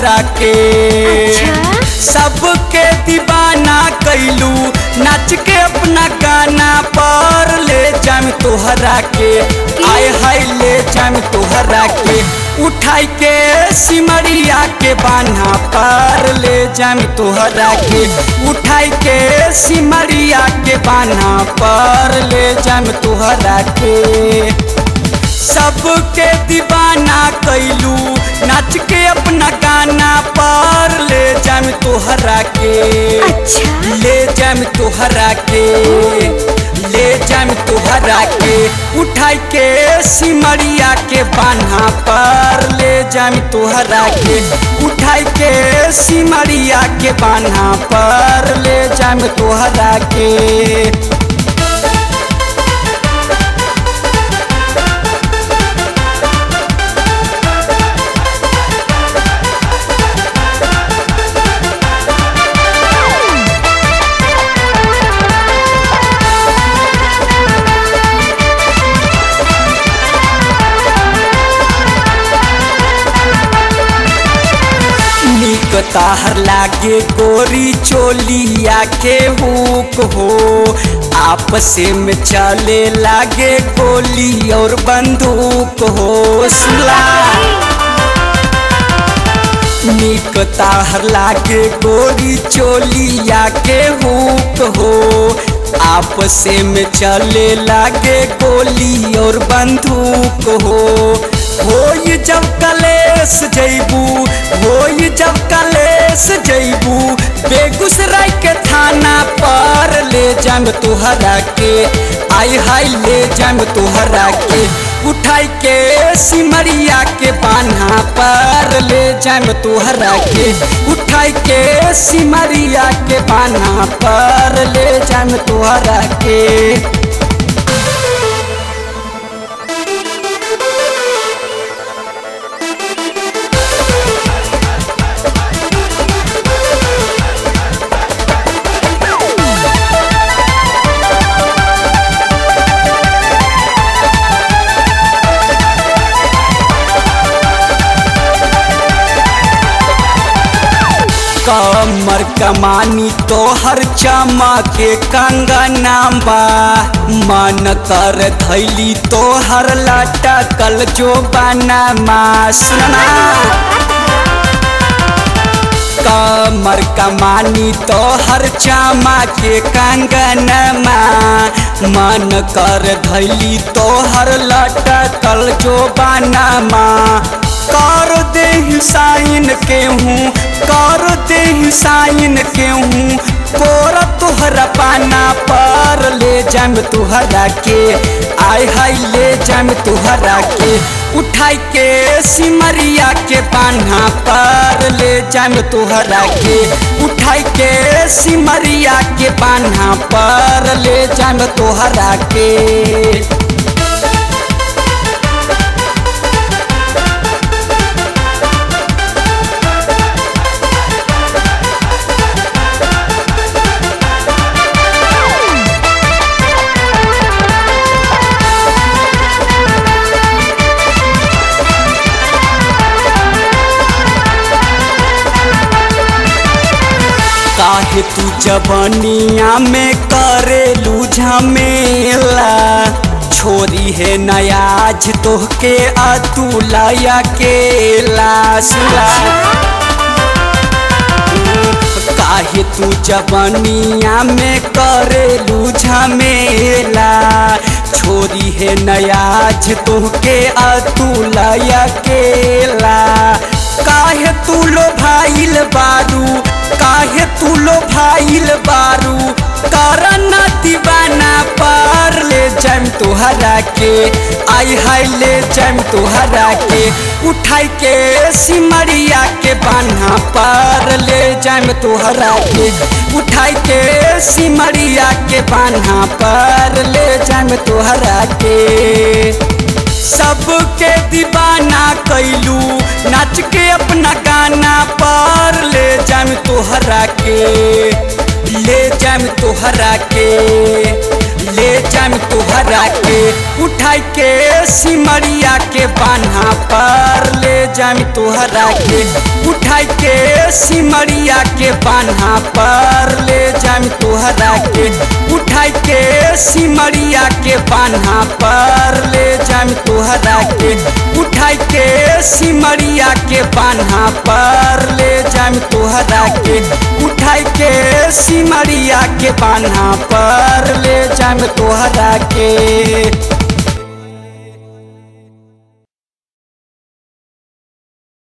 तोहरा के अच्छा? सबके दीवाना कैलू नाच के अपना गाना पर ले जाम तोहरा के आय हाय ले जाम तोहरा के उठाई के सिमरिया के बान्हा पर ले जाम तोहरा के उठाई के सिमरिया के बान्हा पर ले जाम तोहरा के सबके दीवाना कैलू नाच के अपना गाना पर ले जाम तोहरा के अच्छा ले जाम तोहरा के ले जाम तोहरा के उठाई के सिमरिया के बान्हा पर ले जाम तोहरा के उठाई के सिमरिया के बान्हा पर ले जाम तोहरा के निक ताहर लागे गोरी चोलिया के हुक हो आपस में चले लागे गोली और बंदूक हो सुला निक ताहर लागे गोरी चोलिया के हुक हो आपस में चले लागे गोली और बंदूक हो होई जब कलेस जैबू होई जब कलेस जैबू बेगूसराय के थाना पर ले जाम तोहरा के आई हाय ले जाम तोहरा के उठाई के सिमरिया के बान्हा पर ले जाम तोहरा के उठाई के सिमरिया के बान्हा पर ले जाम तोहरा के कमर कमानी तोहर चमके कंगना बा मन कर धैली तोहर लटकल जो बना सुना कमर कमानी तोहर चामा के कंगनमा मन कर धैली तोहर लटकल जो बानामा कर दे साइन के हूँ कर दे साइन के हूँ कोर तोहरा पाना पर ले जाम तुहरा के आय हाय ले जाम तुहरा के उठाई के सिमरिया के बान्हा पर ले जाम तुहरा के उठाई के सिमरिया के बान्हा पर ले जाम तुहरा के काहे तू जबनिया में करेलू झमेला छोरी है नयाज तोहके अतुलया के लासला काहे तू जबनिया में करेलू झमेला छोरी है नयाज तोहके अतुलया केला काहे तू लो भाईल बारू काहे तू लो भाईल बारू करना दीवाना पर ले जाम तुहरा के आई हाय ले जाम तुहरा के उठाई के सिमरिया के बान्हा पर ले जाम तुहरा के उठाई के सिमरिया के बान्हा पर ले जाम तुहरा के सबके दीवाना कैलू नाच के अपना गाना पर ले जाम तोहरा के ले जाम तोहरा के ले जाम तुहरा के उठाई के सिमरिया के बान्हा पर ले जाम तुहरा के उठाई के सिमरिया के बान्हा पर ले जाम तुहरा के उठाई के सिमरिया के बान्हा पर ले जाम तुहरा के उठाई के सिमरिया के बान्हा पर ले जाम तुहरा के उठाई के सिमरिया के बान्हा पर ले जाम तुहरा के